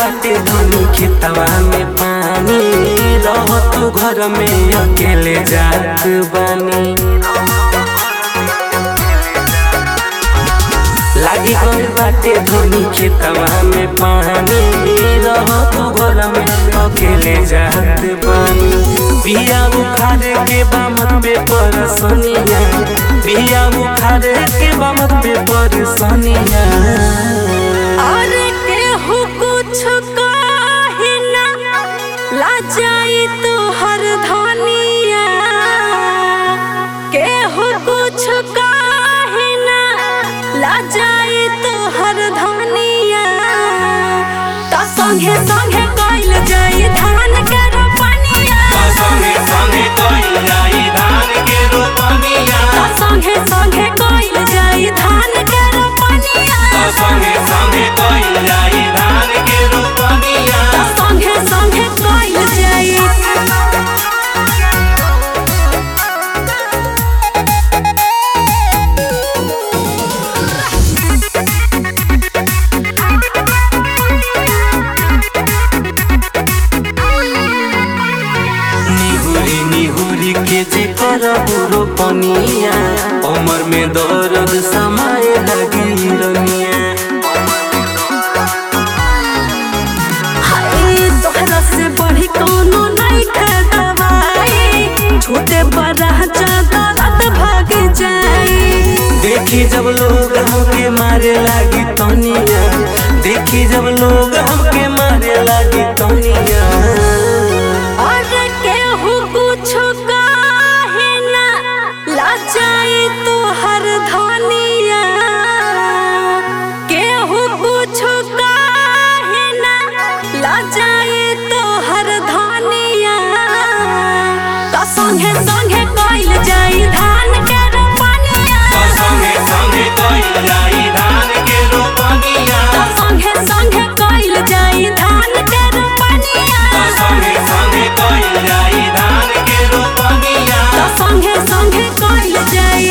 बाटे धनी खेतवा में पानी रह तू घर में अकेले जात बानी लागी गल बाटे धनी खेतवा में पानी रह तू घर में अकेले जात बानी बिया उखाड़ के बामत पे परसनिया बिया उखाड़ के बामत पे परसनिया और केहू कुछ काहे ना लाजाई तू हर धनिया केहू कुछ काहे ना लाजाई तू हर धनिया त संगे संगे कइल जाई धान के रोपनिया संगे संगे कइल जाई धान के रोपनिया त संगे संगे कइल जाई धान के रोपनिया संगे संगे कइल जाई धान के रोपनिया त संगे संगे कइल जाई निहुरी निहुरी के जे करबू रोपनिया कमर में दर्द समाए लगी रनिया हाय तोहरा से बढ़ी कोनो नहीं खे दवाई छोटे बड़ा ज्यादा रात भाग जाई देखी जब लोग हमके मारे लागी तनिया देखी जब लोग हमके मारे लागी तनिया और केहू कुछ काहे ना लाचाई तू हर धनिया केहू कुछ काहे ना लाचाई तू हर धनिया त संगे संगे कइल जाई धान के रोपनिया संगे संगे कइल जाई धान के रोपनिया त संगे संगे कइल जाई धान के रोपनिया संगे संगे कइल जाई धान के रोपनिया त संगे संगे कइल जाई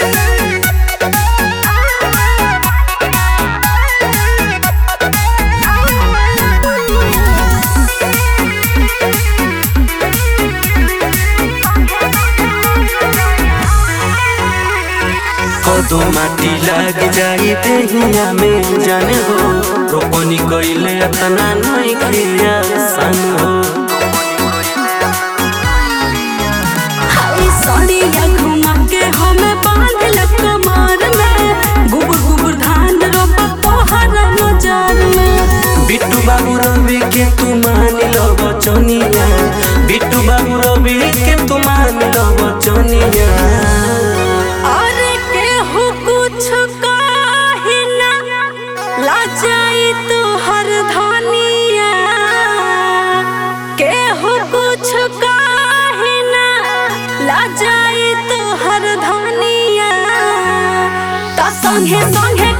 कदो माटी लग जाई देहिया में जाने हो रोपनी कइले अतना नहीं खिया सन हो हाय सड़िया घुमा के हमें बांध ल कमर में गुबुर गुबुर धान रोप पहर नजर में बिट्टू बाबू रवि के तू मान लो बचनिया बिट्टू बाबू रवि के तू मान लो बचनिया और केहू कुछ काहे ना लाचाई तू हर धनिया केहू कुछ काहे ना लाचाई तू हर धनिया त संगे संगे